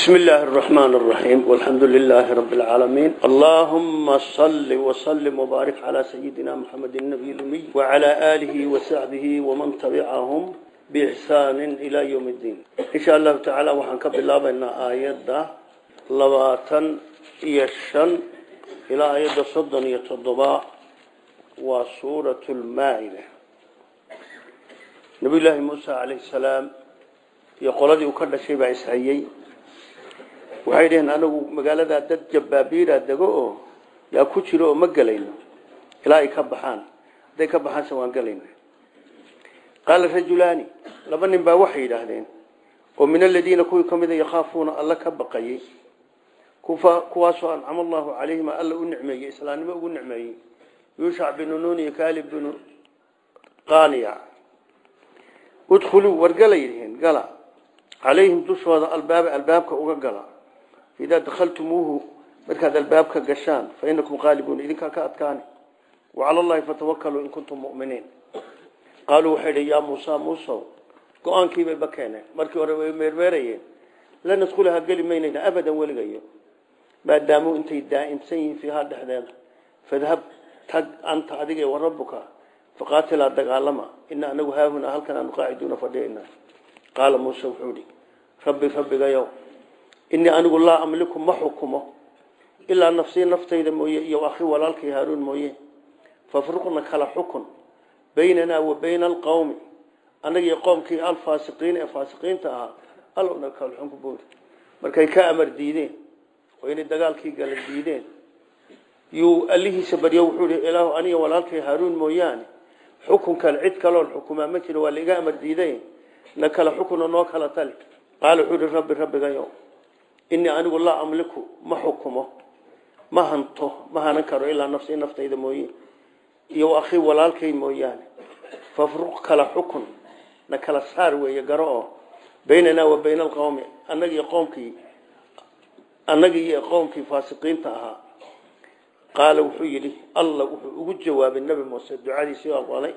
بسم الله الرحمن الرحيم والحمد لله رب العالمين اللهم صل وسلم وبارك على سيدنا محمد النبي الأمي وعلى آله وصحبه ومن تبعهم بإحسان إلى يوم الدين إن شاء الله تعالى وحنك بالله بأن آيات لباتا يشن إلى آيات صدا يتضباء وسورة المائدة نبي الله موسى عليه السلام يقول لي وكل شيء بعيسى waxay dhaheen anagu magaaladaa dad jabaabiira dego oo yaa ku jiro oo ma gelayno ilaa ay ka baxaan hadday ka baxaanse waan gelayna qaala rajulaani laba nin baa waxay yidhaahdeen oo min aladiina kuwii ka mida yakhaafuuna alla ka baqayey kuwaasoo ancama allahu calayhima alla u nicmeeyey islaamnimo ugu nicmeeyey yuushac binu nuun iyo kaalib binu qaaniya udkhuluu wargalay yihiin gala calayhim dushooda albaaba albaabka uga gala idaa dakhaltumuuhu markaad albaabka gashaan fa inakum qaalibuun idinkaa ka adkaani wacala allahi fatawakaluu in kuntum muminiin qaaluu waxay dhi yaa muusa muusow go-aankiibay ba keeneen markii hore way meermeerayeen la nadkhulaha geli maynayna abadan weligayo maadaamuu intay daa'imsan yihiin fiihaa dhexdeeda fadhab tag anta adiga wa rabbuka faqaatilaa dagaalama ina anagu haahunaa halkan aanu qaaciduuna fadhiyayna qaala muuse wuxuu ihi rabbi rabbigayow inii anigu laa amliku ma xukumo ilaa nafsii naftayda mooye iyo akhi walaalkay haaruun mooye fafruqna kala xukun baynanaa wa bayna alqowmi annagiyo qoomkii alfaasiqiina ee faasiqiinta ahaa allowna kala xukun boodi markay ka amar diideen oo inay dagaalkii gala diideen yuu allihiisa baryo wuxuu ihi ilaahu aniga walaalkay haaruun mooyaane xukunkan cid kaloon xukumaa ma jiro waa laiga amar diiday na kala xukuna noo kala tali qaala wuxuu ihi rabbi rabbigayo inii anigu laa amliku ma xukumo ma hanto ma hanan karo ilaa nafsii naftayda mooye iyo akhii walaalkay mooyaane fafruq kala xukun na kala saar weeye garo oo baynanaa wa bayna alqowmi annagiiyo qoomkii annagii iyo qoomkii faasiqiinta ahaa qaala wuxuu yidhi alla wuxuu ugu jawaabay nebi muuse ducadiisii aqbalay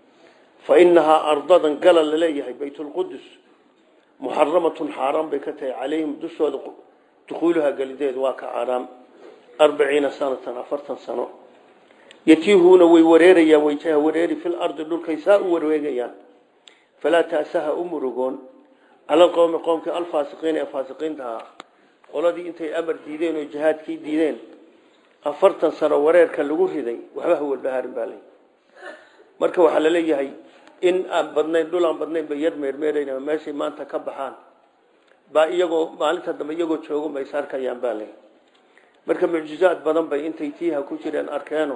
fa inahaa ardadan gala laleeyahay baytulqudus muxaramatun xaaraan bay ka tahay calayhim dushooda dukuuluha gelideed waa ka xaaraam arbaciina sanatan afartan sano yatiihuuna way wareerayaan wayjaha wareeri fil ardi dhulkay saa u wareegayaan falaa taasaha u murugoon cala alqowmi qoomkii alfaasiqiina ee faasiqiinta ahaa qoladii intay amar diideen oo jihaadkii diideen afartan sano wareerka lagu riday waxba ha walbahaarin baa leeyahy marka waxaa laleeyahay in aan badnayn dhul aan badnayn bay yar meermeerayn meeshay maanta ka baxaan baa iyagoo maalinta dambe iyagoo joogo ma is arkayaan baa le marka mucjizaad badan bay intay tiiha ku jireen arkeeno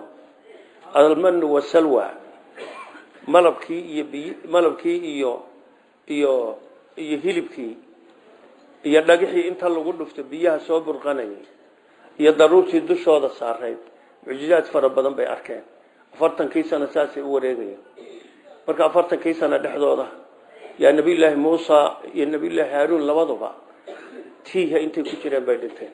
almanu wasalwa malabkii iyo biy malabkii iyo iyo iyo hilibkii iyo dhagixii inta lagu dhufto biyaha soo burqanayay iyo daruurtii dushooda saarayd mucjizaad fara badan bay arkeen afartankii sano saasay u wareegayeen marka afartankii sano dhexdooda yaa nabiyullaahi muusa iyo nabiyullaahi haaruun labaduba tiiha intay ku jireen bay dhinteen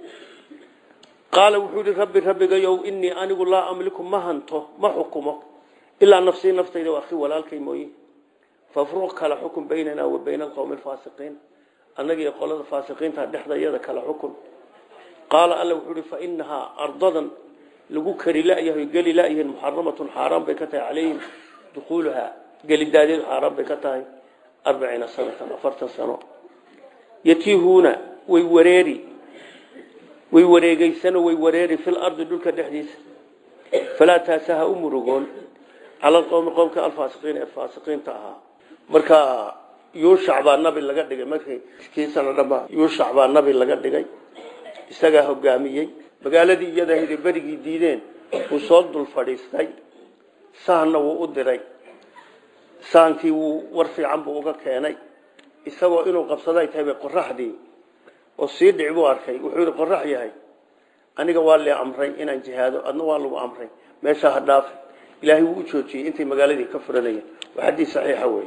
qaala wuxuu yihi rabbi rabbigayow inii anigu laa amliku ma hanto ma xukumo ilaa nafsii naftayda waa akhi walaalkay mooye fafruq kala xukun baynanaa wa bayna alqowmi alfaasiqiin annagiiyo qolada faasiqiinta dhexdayada kala xukun qaala alla wuxuu ihi fa inahaa ardadan lagu kari layahay geli layihiin muxaramatun xaaraan bay ka tahay calayhim dukuuluhaa gelidaadeed xaaraan bay ka tahay arbaciina sanatan afartan sano yatiihuuna way wareeri way wareegeysano way wareeri fil ardi dhulka dhexdiisa falaa taasaha u murugoon cala alqowmi qowmka alfaasiqiin ee faasiqiinta ahaa marka yuushac baa nabi laga dhigay markii kii sano dhamba yuushac baa nabi laga dhigay isagaa hogaamiyey magaaladii iyada hiday berigii diideen uu soo dul fadhiistay sahanna wuu u diray saankii wuu war fiican buu uga keenay isagoo inuu qabsaday tahay bay qoraxdii oo sii dhic buu arkay wuxuu yidhi qorax yahay aniga waa lee amray inaan jihaado adna waa lagu amray meeshaa ha dhaafi ilaahay wuu u joojiyey intay magaaladii ka furanayeen waa xadiis saxiixa wey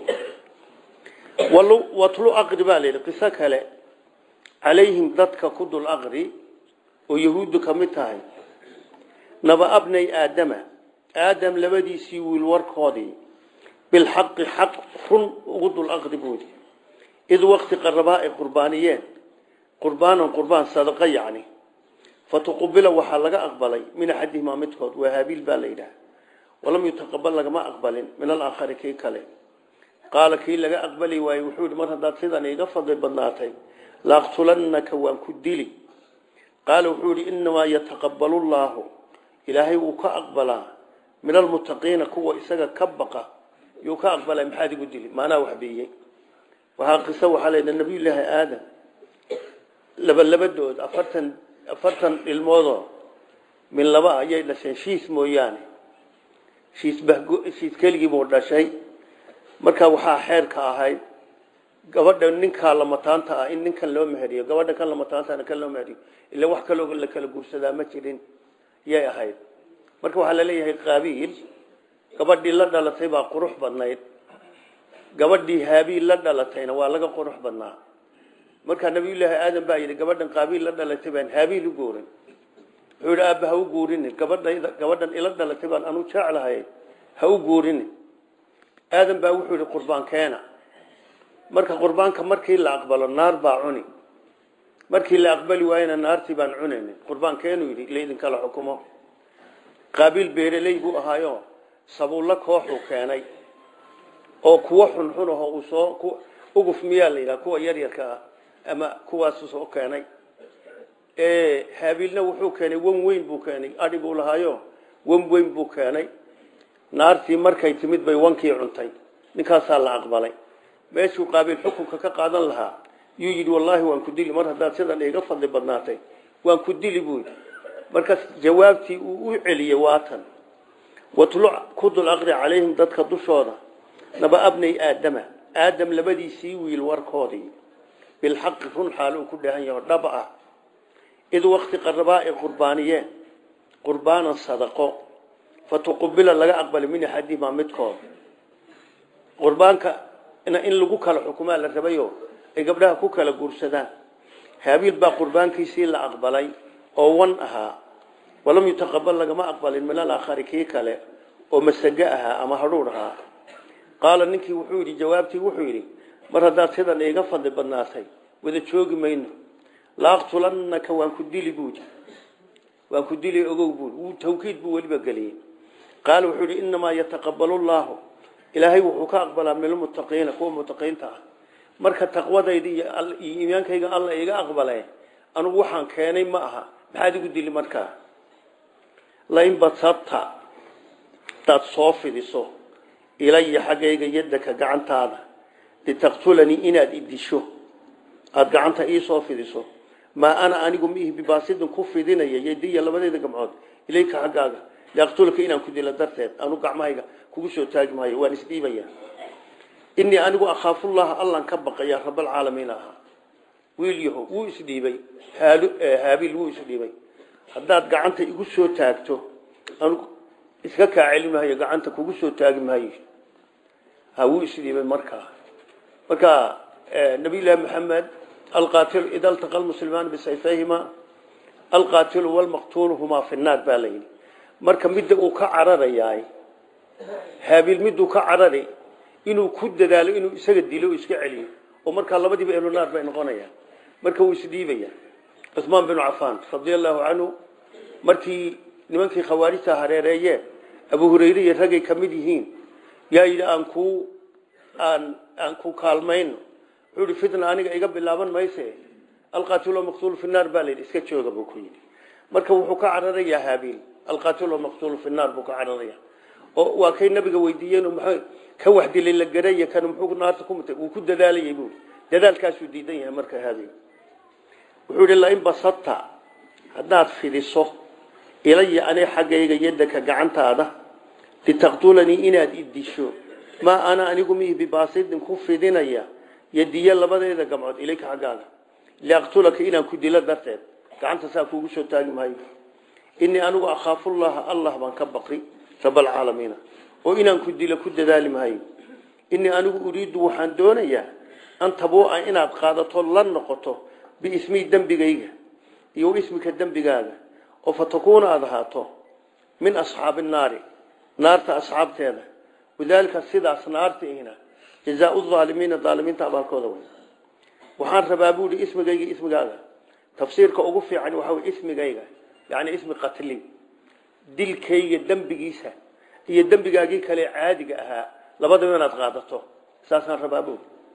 watlu aqri baa layidhi qiso kale calayhim dadka ku dul aqri oo yahuuddu ka mid tahay naba abnay aadama aadam labadiisii wiil warkoodii bilxaqi xaq run ugu dul aqri buudi id waqti qarabaa ay qurbaaniyeen qurbaanan qurbaan sadaqa yacni fatuqubila waxaa laga aqbalay min axadihimaa midkood waa haabiil baa la yidhaha walam yutaqabal lagama aqbalin min alaakhari kii kale qaala kii laga aqbali waayey wuxuu yihi mar haddaad sidan iiga fadli badnaatay laaqtulannaka waan ku dili qaala wuxuu yihi inamaa yataqabalu llaahu ilaahay wuu ka aqbalaa min almuttaqiina kuwa isaga ka baqa yuu ka aqbalay maxaad igu dili maanaa waxbeeyey waxaa qiso waxaa leeda nabiyullaahi aadam laba labadood afartan afartan ilmoodoo min laba ayay dhasheen shiis mooyaane shiis bahgo shiis keligiibuu dhashay markaa waxaa xeerka ahayd gabadha ninkaa lamataanta ah in ninkan loo meheriyo gabadha kan lamataantaana kan loo meheriyo ila wax kaloo la kala guursadaa ma jirin yay ahayd marka waxaa laleeyahay qaabiil gabadhii la dhalatay baa qurux badnayd gabadhii haabiil la dhalatayna waa laga qurux badnaa markaa nabiyullaahi aadan baa yidhi gabadhan qaabiil la dhalatay baan haabiil u guurin wuxuu yidhi aabba ha u guurinin gabadhayda gabadhan ila dhalatay baan anu jeclahay ha u guurinin aadan baa wuxuu yidhi qurbaan keena marka qurbaanka markii la aqbalo naar baa cuni markii la aqbali waayena naartii baan cunaynin qurbaan keenuu yidhi laydinkala xukumo qaabiil beereley buu ahaayo sabuulla kooxuu keenay oo kuwo xunxun aho uu soo uguf miyaa la yidhaha kuwa yaryarka ah ama kuwaasu soo keenay haabiilna wuxuu keenay wan weyn buu keenay adhi buu lahaayo wan weyn buu keenay naartii markay timid bay wankii cuntay ninkaasaa la aqbalay meeshuu qaabiil xukunka ka qaadan lahaa yuu yidhi wallaahi waan ku dili mar haddaad sidan iga fadli badnaatay waan ku dili buu yidhi markaas jawaabtii uu u celiyey waatan watluc ku dul aqri calayhim dadka dushooda naba abnay aadama aadam labadiisii wiil warkoodii bilxaqi run xaal uu ku dhahan yaho dhab ah id wakti qarabaa ay qurbaaniyeen qurbaanan sadaqo fatuqubila laga aqbalay min axadihimaa midkood qurbaanka in lagu kala xukumaa la rabayo ay gabdhaha ku kala guursadaan haabiil baa qurbaankiisii la aqbalay oo wan ahaa walam yutaqabal lagama aqbalin min alaakhari kii kale oo masago ahaa ama hadhuudh ahaa qaala ninkii wuxuu yidhi jawaabtii wuxuu yidhi mar haddaad sidan iiga fadli badnaatay wada joogi mayno laaqtulannaka waan ku dili buudi waan ku dili ogow buudi wuu tawkiid buu weliba geliyey qaala wuxuu yidhi innamaa yataqabalu llaahu ilaahay wuxuu ka aqbalaa min almuttaqiina kuwa muttaqiinta ah marka taqwadayda iyo iimaankayga alla iga aqbale anugu waxaan keenay ma aha maxaad igu dili markaa lain badsabta hadaad soo fidiso ilaya xaggayga yadaka gacantaada litaqtulanii inaad idisho aada gacanta iisoo fidiso maa ana anigu miihi bibaasidin ku fidinaya yadiya labadeeda gamcood ilayka xaggaaga liaqtulaka inaan ku dilo darteed anu gacmahayga kugu soo taagi maayo waan isdhiibaya inii anigu akhaafullaha allan ka baqaya rabalcaalamiin ahaa wiil yaho wuu isdhiibay haabiil wuu isdhiibay haddaad gacanta igu soo taagto anu iska kaa celi maayo gacanta kugu soo taagi maayo ha wuu isdhiibay markaa marka nabiyllaahi maxamed alqaatilu ida altaqa lmuslimaan bisayfayhima alqaatilu walmaqtuulu humaa fi nnaar baa la yidhi marka midda uu ka cararayaay haabiil miduu ka carari inuu ku dadaalo inuu isaga dilo o iska celiyo oo markaa labadiiba ehlu naar bay noqonayaan marka wuu isdhiibaya cuثmaan binu cafaan radia allahu canhu markii nimankii khawaarijta hareereeyeen abu hurayre iyo ragay ka mid yihiin yaa yidhi aan ku aan aan ku kaalmayno wuxuu yihi fitna aniga iga bilaaban mayse alqaatilu maqtuulu fi naar baa la yidhi iska jooga buu ku yidhi marka wuxuu ka cararayaa haabiil alqaatilu maqtuulu fi naar buu ka cararaya oo waa kay nabiga weydiiyeen maxay ka wax dilay la garaya kan muxuu naarta ku mutay wuu ku dadaalayay buu dadaalkaasuu diidan yahay marka haabiil wuxuu yihi lain basadta haddaad fidiso ilaya ani xaggayga yadaka gacantaada litaqtulanii inaad idisho maa ana anigu mihi bibaasidin ku fidinaya yadiya labadeeda gamcood ilayka xaggaaga liaqtulaka inaan ku dilo darteed gacanta saa kuugu soo taagi maayo inii anigu akhaafullaha allah baan ka baqi rabalcaalamiina oo inaan ku dilo ku dadaali maayo inii anigu uriiddu waxaan doonayaa an tabuuca inaad qaadato la noqoto biismii dembigayga iyo ismika dembigaaga oo fatakuuna aada ahaato min asxaabi naari naarta asxaabteeda wadaalika sidaas naartiina jazaau aalimiina aalimiinta abaalkooda wey waxaan rabaa buuhi ismigayga ismigaaga tafsiirka ugu fiican waxa wey ismigayga yani ismi qatlin dilkayga dembigiisa iyo dembigaagii kale caadiga ahaa labadaba inaad qaadato saasaan rabaabo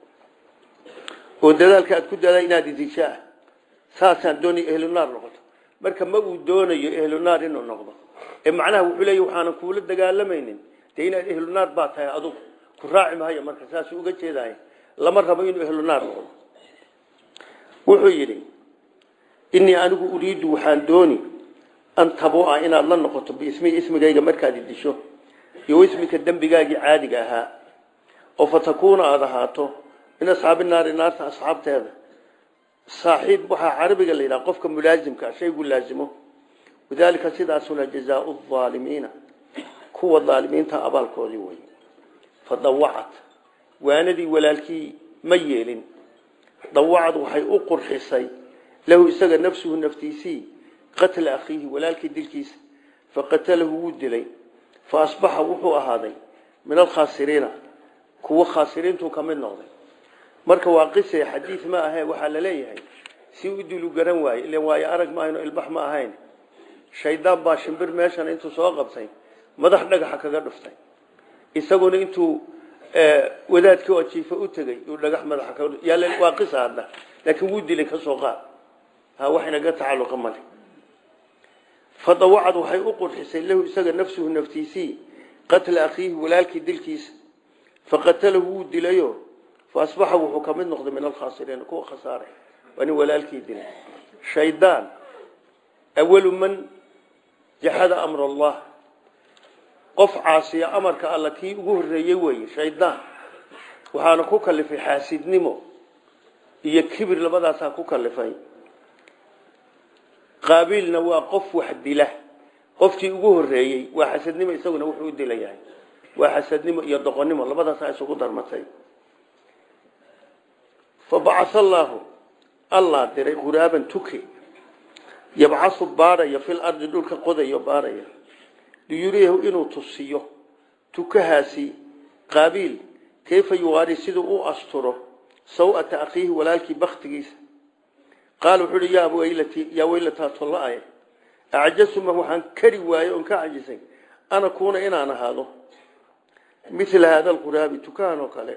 oo dadaalka aad ku daadaa inaad idishaa saasaan doonaya ehlunaar noqoto marka ma uu doonayo ehlunaar inuu noqdo ee macnaha wuxuu leeya waxaanan kuula dagaalamaynin dee inaad ehlunaar baa tahay adugu ku raaci mahayo marka saasuu uga jeedahay lama rabo inuu ehlunaar noqdo wuxuu yidhi inii anigu uriidu waxaan dooni an tabua inaad la noqoto biismi ismigayga markaad idisho iyo ismika dembigaagii caadiga ahaa oo fatakuuna aada ahaato min asxaabi naari naarta asxaabteeda saaxiib waxaa carabiga la yidhaha qofka mulaasimka shaygu laasimo wadaalika sidaasuna jazaau aalimiina kuwa aalimiinta abaalkoodii wey fadawacat waanadii walaalkii ma yeelin dawacad waxay u qurxisay lahu isaga nafsuhu naftiisii qatla akhiihi walaalkii dilkiisa faqatalahu wuu dilay fa asbaxa wuxuu ahaaday min alkhaasiriina kuwa khaasiriintuu ka mid noqday marka waa qise xadiid ma ahe waxaa la leeyahay si u dilu garan waaye ilan waayo arag maahayno ilbax ma ahayn shaydaan baa shimbir meeshan intuu soo qabtay madax dhagaxa kaga dhuftay isaguna intuu wadaadkii oo jiifa u tegey uu dhagax madaxa kaga yaal waa qisa hadda laakiin wuu dilay ka soo qaad ha wax inaga tacalluqa male fadawacad waxay u qurxisay lahu isaga nafsuhu naftiisii qatla akhiihi walaalkii dilkiisa faqatalahu wuu dilayo faasbaxa wuxuu ka mid noqday min alkhaasiriina kuwa khasaaray waa nin walaalkii dilay shaydaan awalu man jaxada amr allah qof caasiya amarka alla kii ugu horreeyey weeye shaydaan waxaana ku kalifay xaasidnimo iyo kibir labadaasaa ku kalifay qaabiilna waa qof wax dila qofkii ugu horreeyey waa xasadnimo isaguna wuxuu u dilayahay waa xasadnimo iyo doqonnimo labadaasaa isugu darmatay fabacaa allaahu allah diray quraaban tuke yabcasu baadhaya fil ardi dhulka qodayo baadhaya liyuriyahu inuu tusiyo tukahaasi qaabiil kayfa yuwaari siduu u asturo saw'ata akhiihi walaalkii baktigiisa qaala wuxuu uhi yaa waylati yaa weylataa tolla-ay acjasuma waxaan kari waayey oon ka cajisay ana kuuna inaan ahaado mila haada alquraabi tukahan oo kale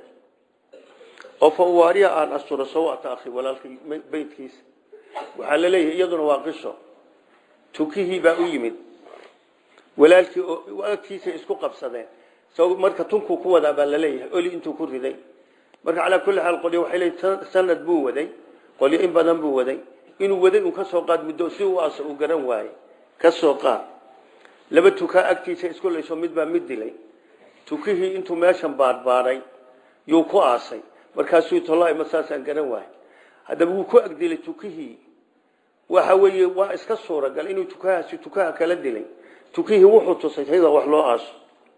oo fa uwaariya aan asturo saw'ata akhi walaalkii beydkiisa waxaa la leeyahay iyaduna waa qiso tukihii baa u yimid walaalkii oo agtiisa isku qabsadeen marka tunkuu ku wadaa baa laleeyahay oli intuu ku riday marka calaa kulli xaal qolyo waxay leeyihin sanad buu waday qolyo in badan buu waday inuu waday un ka soo qaad muddo si uu aasa uu garan waayey ka soo qaad laba tukaa agtiisa isku layso mid baa mid dilay tukihii intuu meeshan baadhbaadhay yuu ku aasay markaasuu tolaa ma saasaan garan waayey haddaba wuu ku agdilay tukihii waxa weeye waa iska suuragal inuu tukahaasi tukaha kala dilay tukihii wuxuu tusay sida wax loo aaso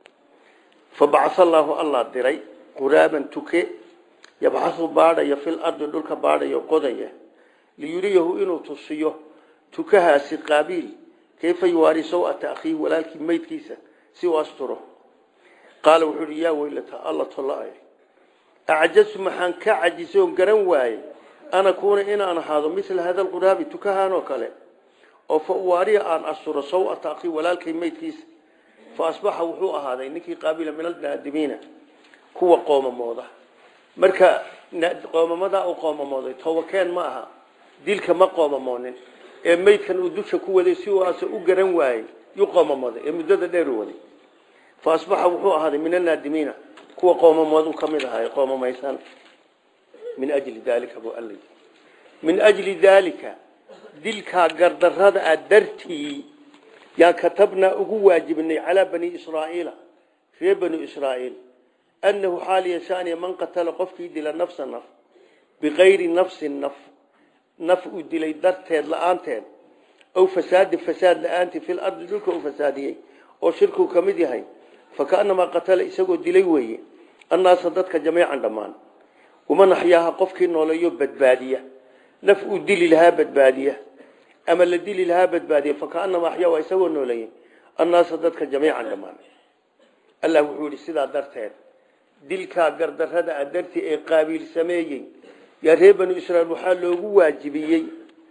fabacaa allaahu allah diray quraaban tuke yabxasu baadhaya fil ardi dhulka baadhayo qodaya liyuriyahu inuu tusiyo tukahaasi qaabiil kayfa yuwaari saw'ata akhiihi walaalkii meydkiisa si uu asturo qaala wuxuu uhi yaa weylata alla tolla-ay acjasu maxaan ka cajisay oon garan waayey ana kuuna inaan ahaado mila hada alquraabi tukahaan oo kale oo fa uwaariya aan asturo saw'ata akhiihi walaalkay meydkiisa fa asbaxa wuxuu ahaaday ninkii qaabila min alnaadimiina kuwa qoomamooda marka qoomamadaa u qoomamooday tobakeen ma aha dilka ma qoomamoonin ee meydkan uu dusha ku waday si uu aase u garan waayey yuu qoomamooday ee muddada dheer u waday fa asbaxa wuxuu ahaaday min alnaadimiina kuwa qoomamoodu ka mid ahaay qoomamaysan min ajli daalika buu alla min ajli daalika dilkaa gardarrada a dartii yaa katabnaa ugu waajibnay calaa bani israa'iila reer bani israa'iil annahu xaal yashaaniya man qatala qofkii dila nafsa naf bikayri nafsin naf naf uu dilay darteed la-aanteed aw fasaadin fasaad la-aantii fil ardi dhulka uu fasaadiyey oo shirkuu ka mid yahay fakaannamaa qatala isagoo dilay weeye annaasa dadka jamiican dhammaan waman axyaaha qofkii nooleeyo badbaadiya naf uu dili lahaa badbaadiya ama la dili lahaa badbaadiya fakaanama axyaa waa isagoo nooleeyey annaasa dadka jamiican dhammaan allah wuxuu yihi sidaa darteed dilkaa gardarrada a dartii ee qaabiil sameeyey yaa reer banu israiil waxaa loogu waajibiyey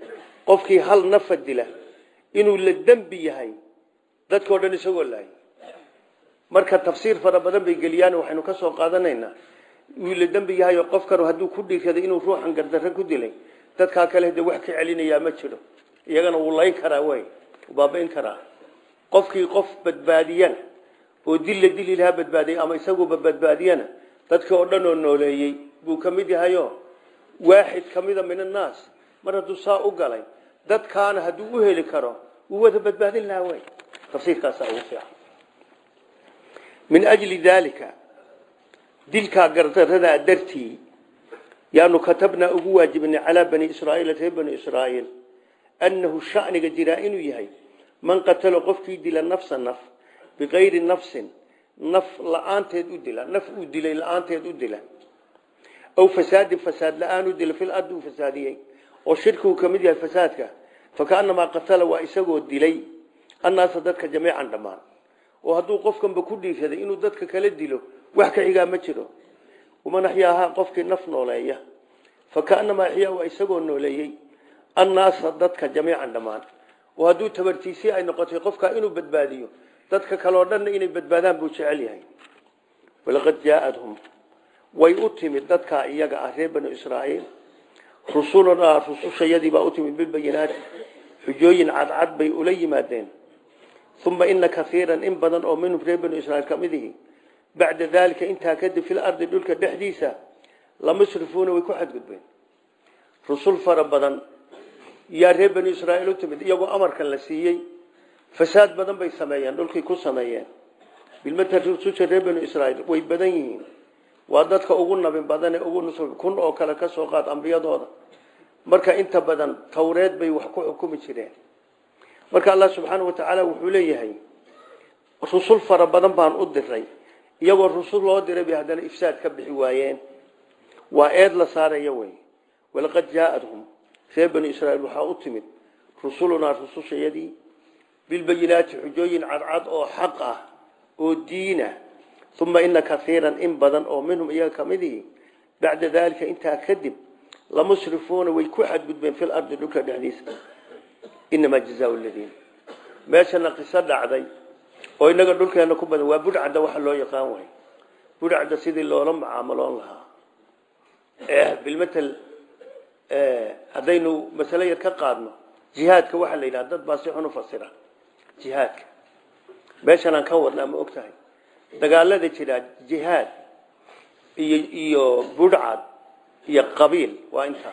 qofkii hal nafa dila inuu la dembi yahay dadkao dhan isagoo laayay marka tafsiir fara badan bay geliyaan waxaynu ka soo qaadanaynaa wuu la dembi yahay oo qofkan hadduu ku dhiirsaday inuu ruuxan gardarre ku dilay dadkaa kale de wax ka celinayaa ma jiro iyagana wuu layn karaa wey baabain karaa qofkii qof badbaadiyana oo dil la dili lahaa badbaadiyay ama isaguuba badbaadiyana dadka oo dhan oo nooleeyey buu ka mid yahayo waaxid ka mida min annaas mar hadduu saa u galay dadkaana hadduu u heli karo wuu wada badbaadin lahaa wey tafsiirkaasaa ugu fiican min ajli daalika dilkaa gardarradaa dartii yaanu katabnaa ugu waajibnay calaa bani israaiil reer bani israaiil annahu shaniga jiraa inuu yahay man qatalo qofkii dila nafsa naf bikayri nafsin naf la-aanteed u dila naf uu dilay la-aanteed u dila aw fasaadin fasaad la-aan u dila fil ardi uu fasaadiyey oo shirkigu ka mid yahay fasaadka fakaanamaa qatala waa isagoo dilay annaasa dadka jamiican dhammaan oo hadduu qofkanba ku dhiirsaday inuu dadka kala dilo wax ka xigaa ma jiro waman axyaahaa qofkii naf nooleeya fakaanamaa axyaa waa isagoo nooleeyey annaasa dadka jamiican dhammaan oo hadduu tabartiisii ay noqotay qofkaa inuu badbaadiyo dadka kaleo dhanna inay badbaadaan buu jecel yahay walaqad jaaadhum way u timid dadkaa iyaga ah reer banu israaiil rusulunaa rusushayadiibaa u timid bilbayinaati xujooyin cadcad bay ula yimaadeen uma ina kaiiran in badan oo minhum reer banu israiil ka midihi bacda daalika intaa kadib fil ardi dhulka dhexdiisa lamusrifuuna way ku xadgudbeen rusul fara badan yaa reer banu israaiil u timid iyagoo amarkan la siiyey fasaad badan bay sameeyeen dhulkii ku sameeyeen bilmata rususha reer banu israaiil way badan yihiin waa dadka ugu nabin badan ee ugu nus kun oo kale ka soo qaad ambiyadooda marka inta badan tawreed bay wax ku xukumi jireen marka allah subxaana wa tacaala wuxuu leeyahay rusul fara badan baan u diray iyagoo rusul loo diray bay haddana ifsaad ka bixi waayeen waa eed la saaraya wey walaqad jaaadhum reer banu israiil waxaa u timid rusulunaa rusushayadii bilbayinaati xujooyin cadcad oo xaq ah oo diina uma ina kaiiran in badan oo minhum iyaga ka midihi bacda daalika intaa kadib lamusrifuuna way ku xadgudbeen fil ardi dhulka dhexdiisa inamaa jazaa ladiin meeshana qiso dhacday oo inaga dhulkeena ku badan waa budhcadda waxa loo yaqaan way budhcadda sidii loola mucaamaloon lahaa bilmatal haddaynu masale yar ka qaadno jihaadka waxaa la yidhaha dad baa si xun u fasira jihaadka meeshan aan ka wadnaa ma og tahay dagaalada jira jihaad iyo iyo budhcad iyo qabiil waa intaa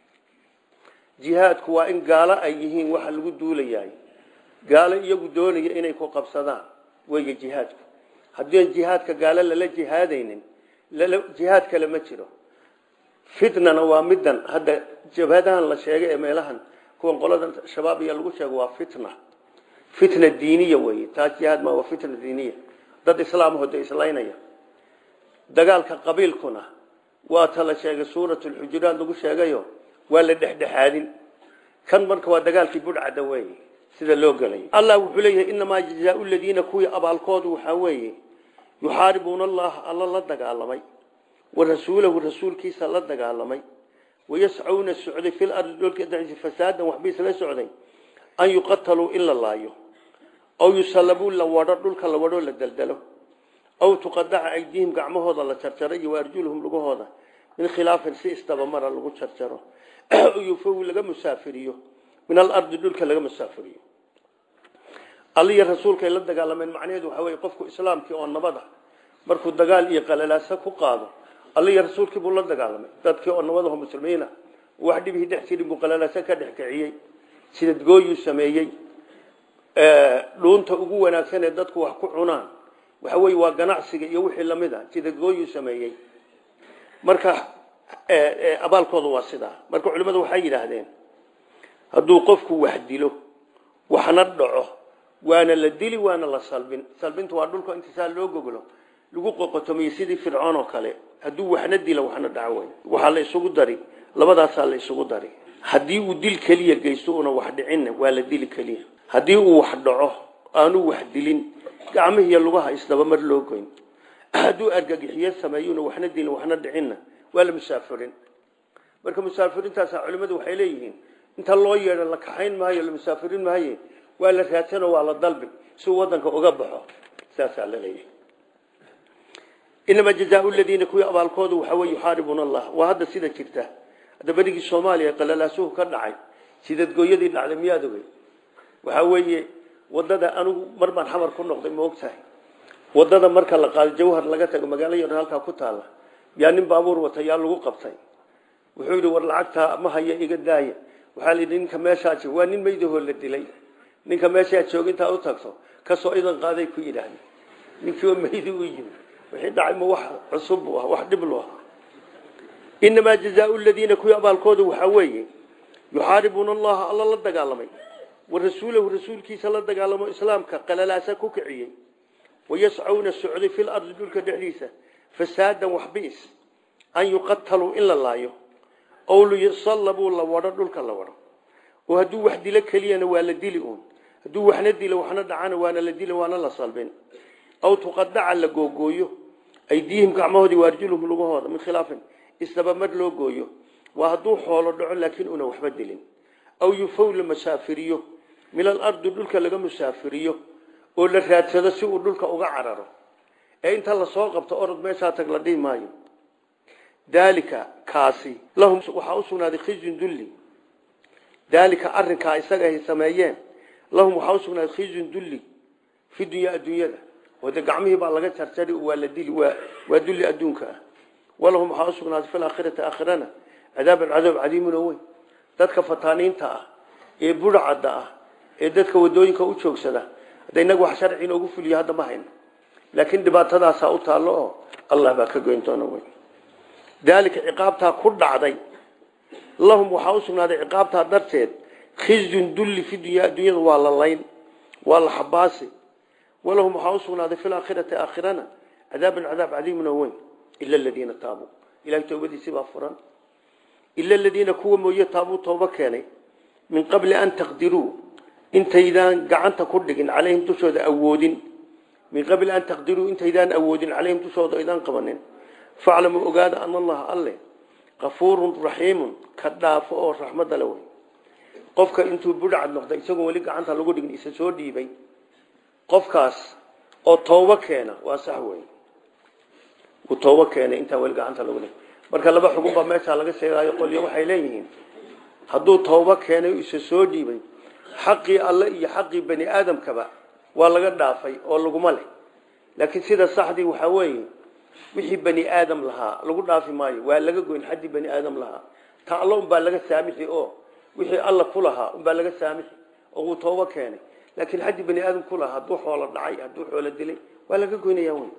jihaadku waa in gaalo ay yihiin waxa lagu duulayaay gaalo iyagu doonaya inay ku qabsadaan weeye jihaadku haddii jihaadka gaalo lala jihaadaynin jihaad kale ma jiro fitnana waa midan hadda jabhadahan la sheegay ee meelahan kuwan qoladan shabaab iyo lagu sheego waa fitna fitna diiniya weeye taas jihaad ma waa fitna diiniya dad islaamahooda islaynaya dagaalka qabiilkuna waa ta la sheegay suurat lxujuraat lagu sheegayo waa la dhexdhexaadin kan marka waa dagaalkii budhcadda weeye sida loo gelay allah wuxuu leeyahay inamaa jazaau ladiina kuwii abaalkoodu waxaa weeye yuxaaribuuna allaha alla la dagaalamay wa rasuulahu rasuulkiisa la dagaalamay wayascuuna socday fil ardi dholka dhexdiisa fasaadan waxba isla socday an yuqataluu in la laayo aw yusalabuu la wadho dhulka la wadho la daldalo aw tuqadaca aydiihim gacmahooda la jarjaro iyo waarjuluhum lugahooda min khilaafin si istabamara lagu jarjaro yufawi laga musaafiriyo min alardi dhulka laga musaafiriyo alliyo rasuulkay la dagaalameen macnaheedu waxaa weye qofku islaamkii oo nabada markuu dagaal iyo qalalaasa ku qaado alliyo rasuulkii buu la dagaalamay dadkii oo nabadaho muslimiina wax dhibihii dhex jirin buu qalalaasa ka dhex kiciyey sidadgooyuu sameeyey dhuunta ugu wanaagsan ee dadku wax ku cunaan waxa weye waa ganacsiga iyo wixii lamid a sidadgooyuu sameeyey marka abaalkooda waa sidaa marka culimmadu waxay yidhaahdeen hadduu qofku wax dilo waxna dhaco waana la dili waana la salbin salbintu waa dhulka intisaa loo goglo lagu qoqotomiye sidii fircoon oo kale hadduu waxna dilo waxna dhaco wey waxaa la isugu dari labadaasaa la isugu dari haddii uu dil keliya geysto una wax dhicinna waa la dili keliya haddii uu wax dhaco aanu wax dilin gacmihiiyo lugaha isdaba mar loo goyn hadduu argagixiyo sameeyuna waxna dilin waxna dhicinna waa la musaafirin marka musaafiriintaasa culimmadu waxay leeyihiin inta loo yeedho la kaxayn maayo la musaafirin maayo waa la raadsanoo waa la dalbi si uu wadanka uga baxo saasaa la leeyahay inamaa jazaau ladiina kuwii abaalkoodu waxaa wey yuxaaribuuna allah waa hadda sida jirta hadda berigii soomaaliya qalalaasuhu ka dhacay sidadgooyadii dhacday miyaad ogey waxaa weeye wadada anigu mar baan xamar ku noqday ma ogtahay wadada marka la qaado jawhar laga tago magaalo yar halkaa ku taala yaa nin baabuur wata yaa lagu qabtay wuxuu yidhi war lacagtaa ma haya iga daaya waxaa layidhi ninka meeshaa jooga waa nin meydahoo la dilay ninka meeshaa jooga intaa u tagto kasoo idan qaaday ku yidhaahda ninkii oo meydi u yimi wixii dhacay ma wax cusub buu ah wax dhib lu ah inamaa jazaau ladiina kuwii abaalkooda waxaa weeye yuxaaribuuna allaha alla la dagaalamay wa rasuulahu rasuulkiisa la dagaalamo islaamka qalalaasa ku kiciyey wayascuuna socday fi lardi dhulka dhexdiisa fasaadan waxbiis an yuqataluu in la laayo ow liyusallabuu la wadho dhulka la wadho oo hadduu wax dilo keliyana waa la dili uun hadduu waxna dilo waxna dhacana waana la dili waana la salbin aw tuqadaca la googooyo aydiihim gacmahoodii waarjuluhum lugahooda min khilaafin isdabamar loo gooyo waa hadduu xoolo dhaco laakiin una waxba dilin aw yufow la masaafiriyo min alardi dhulka laga musaafiriyo oo la raadsado si uu dhulka uga cararo ee inta lasoo qabto orod meeshaa tag la dhihi maayo daalika kaasi lahum waxaa u sugnaaday khizyun dulli daalika arinkaa isaga ay sameeyeen lahum waxaa u sugnaaday khizyun dulli fi dunyaa adduunyada oo dee gacmihii baa laga jarjari waa la dili waa waa dulli adduunka ah walahum waxaa u sugnaaday fi laakhirati aakhirana cadaaban cadaab cadiimun oo weyn dadka fataaniinta ah ee budhacadda ah ee dadka wadooyinka u joogsada hadda inaga wax sharci inoogu fuliyo hadda ma hayno laakiin dhibaatadaasaa u taallo oo allah baa ka goyn doona wey daalika ciqaabtaa ku dhacday lahum waxaa u sugnaaday ciqaabtaa darteed khizyun dulli fi dunya adduunyada waa la layn waa la xabaasi walahum waxaa u sugnaaday fi laakhirati aakhirana cadaaban cadaab cadiimun oo weyn ila aladiina taabuu ilahay toobadiisii baa furan ila aladiina kuwa mooye taabuu toobo keenay min qabli an taqdiruu intaydaan gacanta ku dhigin calayhim dushooda awoodin min qabli an taqdiruu intaydaan awoodin calayhim dushooda idaan qabanin faclamuu ogaada ana allaha alle kafuurun raxiimun ka dhaafo oo raxmadda le wey qofka intuu budhacad noqday isagoo weli gacanta lagu dhigin isa soo dhiibay qofkaas oo toobo keena waa sax wey uu toobo keenay intaan weli gacanta lagu dhigin marka laba xugun baa meeshaa laga sheegaayo qolyo waxay leeyihiin hadduu toobo keenay isa soo dhiibay xaqii alle iyo xaqii bani aadamkaba waa laga dhaafay oo laguma leh laakiin sida saxdii waxaa weeye wixii bani aadam lahaa lagu dhaafi maayo waa laga goyn xaddii bani aadam lahaa ta allo unbaa laga saamixi oo wixii alla ku lahaa unbaa laga saamixi oo uu toobo keenay laakiin xaddii bani aadam ku lahaa hadduu xoolo dhacay hadduu xoolo dilay waa laga goynaya wey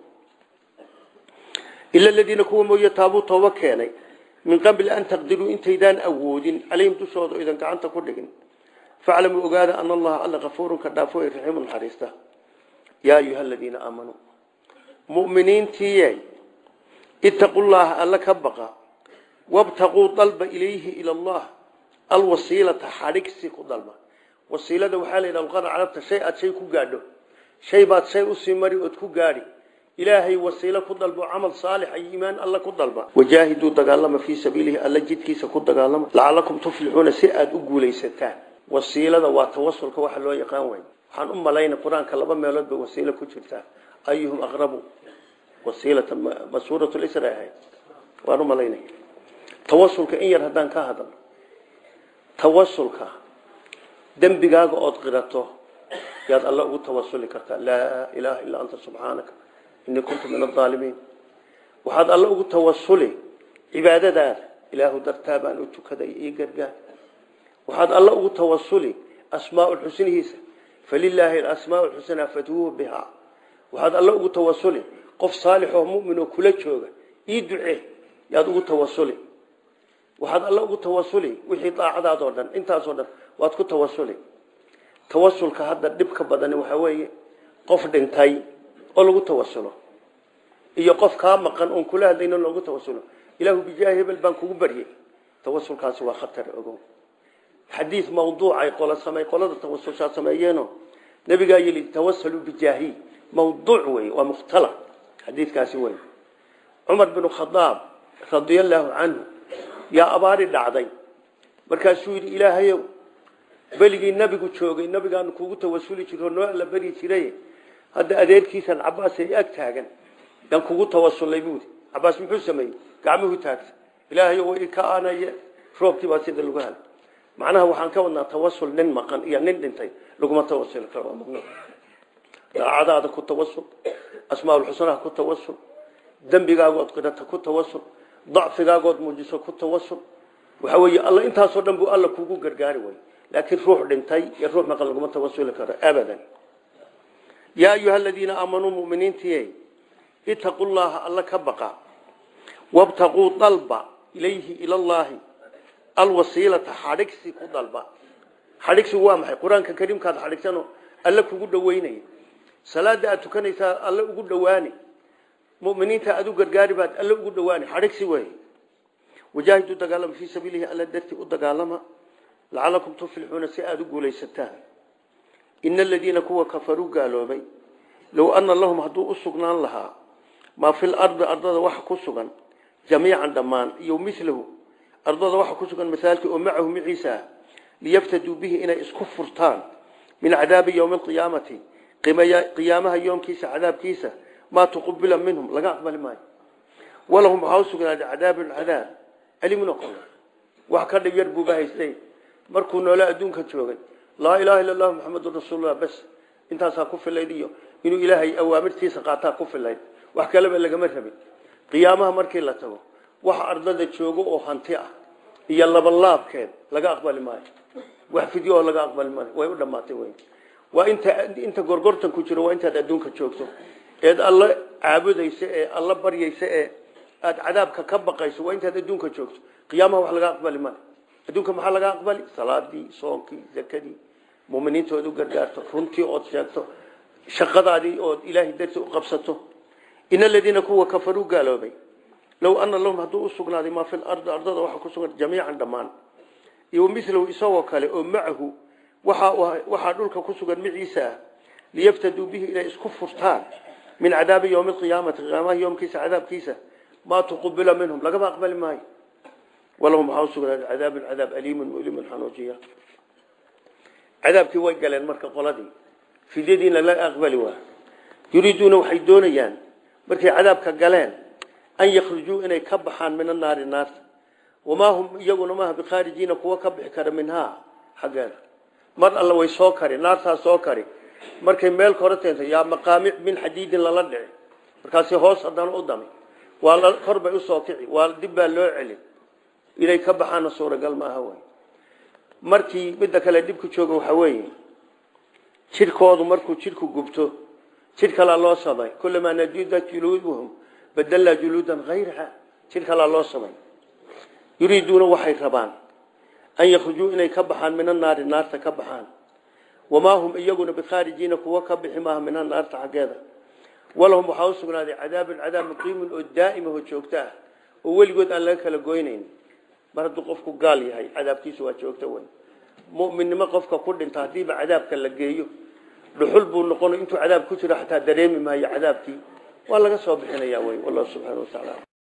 ila aladiina kuwa mooye taabuu toobo keenay min qabli an taqdiruu intaydaan awoodin calayhim dushooda idan gacanta ku dhigin faclamuu ogaada ana allaha alla kafuurun ka dhaafo ee raxiimu naxariista yaa ayuha aladiina aamanuu mu'miniintiiyey ittaqu llaha alla ka baqa wabtaquu dalba ilayhi ila allah alwasiilata xadhigsi ku dalba wasiilada waxaa la yidhaha luqada carabta shay aad shay ku gaadho shay baad shay usii mari ood ku gaadhi ilaahay wasiilo ku dalbo camal saalix iyo iimaan alla ku dalba wajaahiduu dagaalama fii sabiilihi alla jidkiisa ku dagaalama lacalakum tuflixuuna si aada u guulaysataan wasiilada waa tawasulka waxa loo yaqaan way waxaan u malayna qur-aanka laba meelood bay wasiilo ku jirtaa ayuhum aqrabu wasiilata ma suurat lisra ahayd waan u malaynaya tawasulka in yar haddaan ka hadalno tawasulka dembigaaga ood qirato yaad alla ugu tawasuli kartaa laa ilaaha illaa anta subxaanaka inii kuntu min aaalimiin waxaad alla ugu tawasuli cibaadadaada ilaahu dartaa baan u tukaday ii gargaar waxaad alla ugu tawasuli asmaau xusnihiisa falilaahi asmaau xusnaa fadhuuhu bihaa waxaad alla ugu tawasuli qof saalix oo mumin oo kula jooga ii ducee yaad ugu tawasuli waxaad alla ugu tawasuli wixii daacadaadoo dhan intaasoo dhan waad ku tawasuli tawasulka hadda dhibka badani waxaa weeye qof dhintay oo lagu tawasulo iyo qof kaa maqan oon kula hadlayno loogu tawasulo ilaahu bijaahi hebel baan kugu baryay tawasulkaasi waa khatar ogow xadiis mawduucay qola samey qolada tawasulshaa sameeyeeno nabigaa yili tawasaluu bijaahi mawduuc wey waa mukhtala xadiidkaasi wey cumar binu khadaab radia allaahu canhu yaa abaari dhacday markaasuu yidhi ilaahayow beligii nabigu joogay nabigaanu kugu tawasuli jiro noo alla beri jiray hadda adeerkiisan cabaas ay ag taagan dan kugu tawasulay buudi cabaas muxuu sameeyey gacmuhu taagtay ilaahayow way ka aanaya roobkii baa sida lagu helay macnaha waxaan ka wadnaa tawasul nin maqan iyo nin dhintay laguma tawasuli karo waa mamnuuc daacadaada ku tawasul asmaaulxusnaha ku tawasul dembigaagood qidata ku tawasul dacfigaagood muujiso ku tawasul waxa weeye alla intaasoo dhan buu alla kugu gargaari way laakiin ruux dhintay iyo ruux maqan laguma tawasuli karo abadan yaa ayuha aladiina aamanuu muminiintiye itaquu llaha alla ka baqa wabtaquu dalba ilayhi ila llaahi alwasiilata xadhigsi ku dalba xadhigsigu waa maxay qur-aanka kariimkaad xadhigsano alle kugu dhaweynaya salaada aad tukanaysaa alle ugu dhawaani muminiinta aad u gargaari baad alle ugu dhawaani xadhigsi wey wajaahidu dagaalama fii sabiilihi alla dartii u dagaalama lacalakum tuflixuuna si aada u guulaysataan ina aladiina kuwa kafaruu gaaloobay low ana lahum hadduu u sugnaan lahaa maa fi lardi ardada waxa ku sugan jamiican dhammaan iyo milahu ardada waxa ku sugan masaalkii oo macahu maciisa ah liyaftaduu bihi inay isku furtaan min cadaabi yowmi alqiyaamati qiyaamaha yoomkiisa cadaabkiisa maa tuqubila minhum laga aqbali maayo walahum waxaa u sugnaaday cadaabun cadaab alimun oqol wax ka dhib yar buuba haystay markuu noole adduunka joogay laa ilaaha illa allahu maxamedun rasuulullah bas intaasaa ku filayd iyo inuu ilaahay awaamirtiisa qaataa ku filayd wax kaleba lagama rabin qiyaamaha markii la tago waxa ardada joogo oo hanti ah iyo labalaabkeed laga aqbali maayo wax fidyo oo laga aqbali maayo way u dhammaatay wey waa inta inta gorgortan ku jiro waa intaad adduunka joogto eed alla caabudaysa ee alla baryaysa ee aad cadaabka ka baqayso waa intaad adduunka joogto qiyaamaha wax laga aqbali maayo adduunka maxaa laga aqbali salaadii soonkii zakadii muminiinta ood u gargaarto runtii ood sheegto shaqadaadii ood ilaahay darti u qabsato in aladiina kuwa kafaruu gaaloobay low ana lahum hadduu u sugnaaday maa fi lardi ardada waxa ku sugan jamiican dhammaan iyo milahu isagoo kale oo macahu waxaa dhulka ku sugan maciisa ah liyaftaduu bihi inay isku furtaan min cadaabi yowmi alqiyaamati qiyaamaha yoomkiisa cadaabkiisa maa tuqubila minhum lagama aqbali maayo walahum waxaa usugnaaday cadaabun cadaab aliimun mulimun xanuujiya cadaabkii way galeen marka qoladii fidyadiina laga aqbali waa yuriiduuna waxay doonayaan markay cadaabka galeen an yakhrujuu inay ka baxaan min annaari naarta wamaa hum iyaguna maaha bikhaarijiina kuwa ka bixi kara minhaa xaggeeda mar alla way soo kari naartaa soo kari markay meel kore teento yaa maqaamic min xadiidin lala dhici markaasi hoos haddana u dami waa kor bay usoo kici waa dib baa loo celi inay ka baxaana suuragal maaha wey markii midda kale dhibku jooga waxaa weeye jidhkoodu markuu jidhku gubto jidh kalaa loo samay kulamaa najudat juluuduhum badalnaa juluudan hayraha jidh kalaa loo samay yuriiduuna waxay rabaan an yakhrujuu inay ka baxaan min annaari naarta ka baxaan wamaa hum iyaguna bikhaarijiina kuwa ka bixi maaha minha naarta xaggeeda walahum waxaa u sugnaaday cadaabun cadaab muqiimun oo daa'ima oo joogto ah oo weligood aan laga kala goynayn mar hadduu qofku gaal yahay cadaabkiisu waa joogto wey mu'minnimo qofka ku dhinta haddiiba cadaabka la geeyo dhuxul buu noqon intuu cadaab ku jiro xataa dareemi maayo cadaabkii waa laga soo bixinaya wey wallahu subxaana wa tacaala